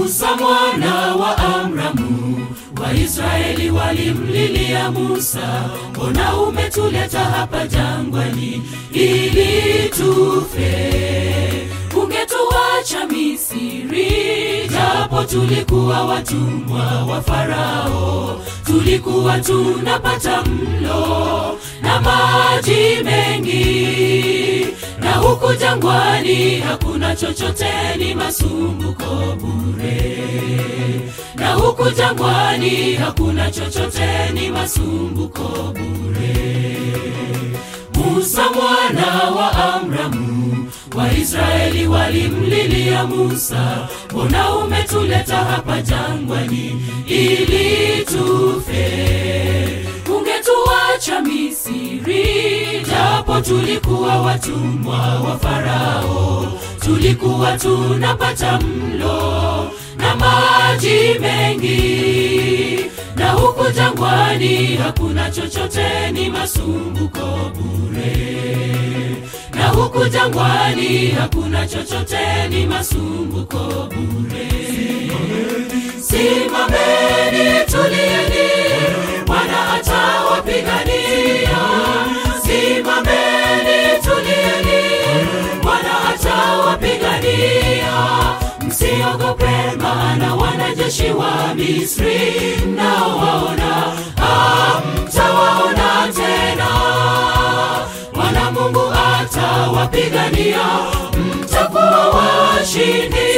Musa mwana wa Amramu, Waisraeli walimlilia Musa, mbona umetuleta hapa jangwani ili tufe? Ungetuacha Misri, japo tulikuwa watumwa wa Farao, tulikuwa tunapata mlo na maji mengi, na huku jangwani hakuna chochote, ni masumbuko bure. Na huku jangwani hakuna chochote, ni masumbuko bure. Musa mwana wa Amramu, Waisraeli walimlilia Musa, mbona umetuleta hapa jangwani ili tufe? Ungetuacha Misri, japo tulikuwa watumwa wa Farao, tulikuwa tunapata mlo na maji mengi, na huku jangwani hakuna chochote, ni masumbuko bure. Na huku jangwani hakuna chochote, ni masumbuko bure. Simameni, tulieni, Bwana atawapigania. Simameni, tulieni, Bwana atawapigania. Msiogope, maana wanajeshi wa Misri mnaowaona hamtawaona tena. Bwana Mungu atawapigania, mtakuwa washindi.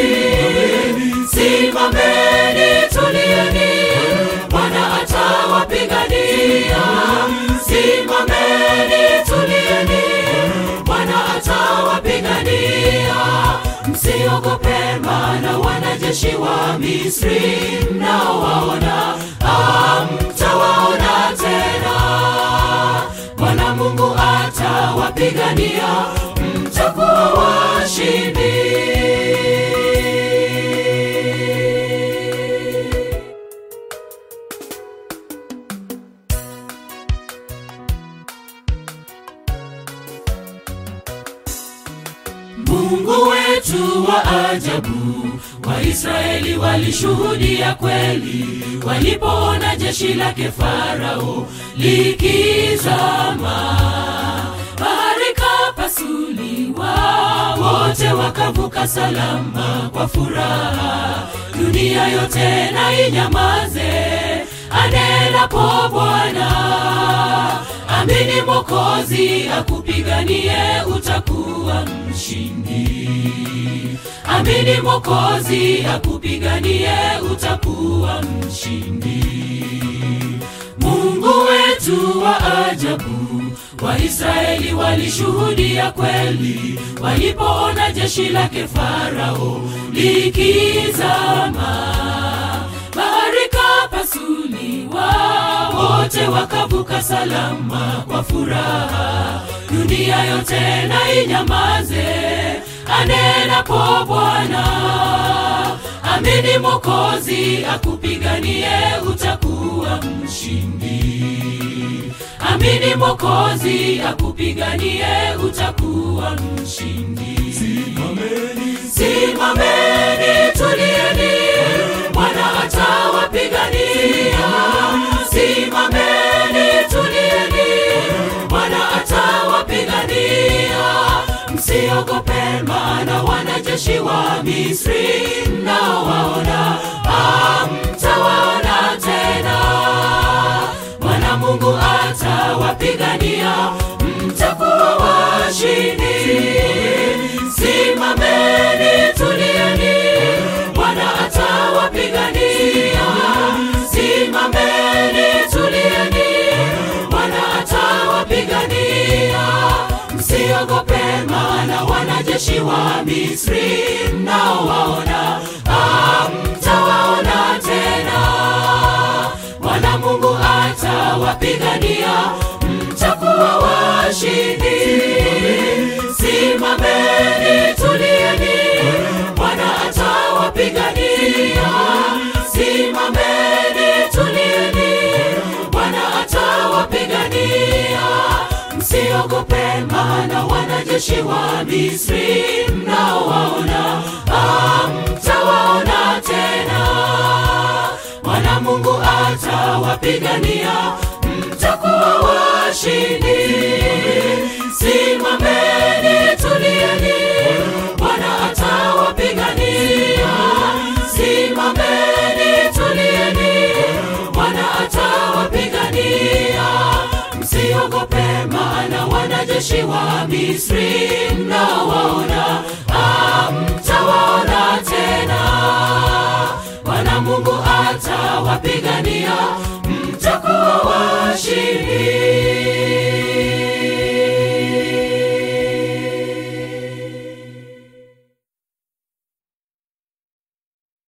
Simameni, tulieni, Bwana atawapigania. Simameni, tulieni, Bwana atawapigania. Msiogope, maana wanajeshi wa Misri mnaowaona hamtawaona tena. Bwana Mungu atawapigania, mtakuwa washindi. Mungu wetu wa ajabu, Waisraeli walishuhudia kweli walipoona jeshi lake Farao likizama. Bahari kapasuliwa, wote wakavuka salama kwa furaha. Dunia yote na inyamaze, anenapo Bwana. Amini Mwokozi akupiganie, utakuwa mshindi. Amini Mwokozi akupiganie, utakuwa mshindi. Mungu wetu wa ajabu, Waisraeli walishuhudia kweli walipoona jeshi lake Farao likizama. Bahari kapasuliwa, wote wakavuka salama kwa furaha. Dunia yote na inyamaze, anenapo Bwana. Amini Mwokozi akupiganie, utakuwa mshindi. Amini Mwokozi akupiganie, utakuwa mshindi. Simameni, tulieni, Bwana atawapigania. Simameni, tulieni, Bwana atawapigania. Msiogope, maana wanajeshi wa Misri mnaowaona hamtawaona tena. Bwana Mungu atawapigania, mtakuwa washindi. Simameni, tulieni, Bwana atawapigania. Simameni, tulieni, Bwana atawapigania. Msiogope, maana wanajeshi wa Misri mnaowaona hamtawaona tena. Bwana Mungu atawapigania, mtakuwa washindi. Simameni, tulieni, Bwana atawapigania. Simameni, tulieni, Bwana atawapigania. Msiogope msiogope, maana wanajeshi wa Misri mnaowaona hamtawaona tena. Bwana Mungu atawapigania, mtakuwa washindi. Simameni, tulieni, Bwana atawapigania. Simameni, tulieni, Bwana atawapigania. Msiogope, maana wanajeshi wa Misri mnaowaona hamtawaona tena. Bwana Mungu atawapigania